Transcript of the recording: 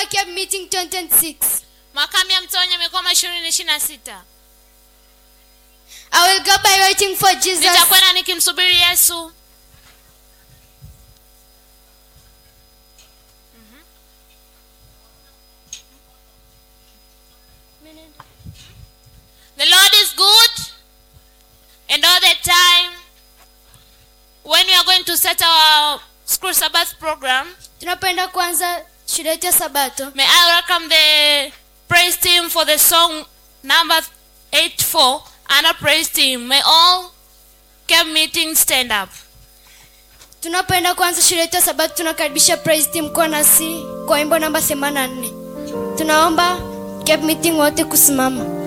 camp meeting 2026 makambi ya mtonyo mikoma ishirini ishiri na sita i will go by waiting for jesus nitakwenda nikimsubiri yesu The Lord is good, and all the time, when we are going to set our school Sabbath program, tunapenda kuanza shule yetu ya sabato may I welcome the praise team for the song number 84 and a praise team. May all camp meetings stand up. tunapoenda kuanza shule yetu ya sabato tunakaribisha praise team kuwa nasi kwa wimbo namba 84 tunaomba camp meeting wote kusimama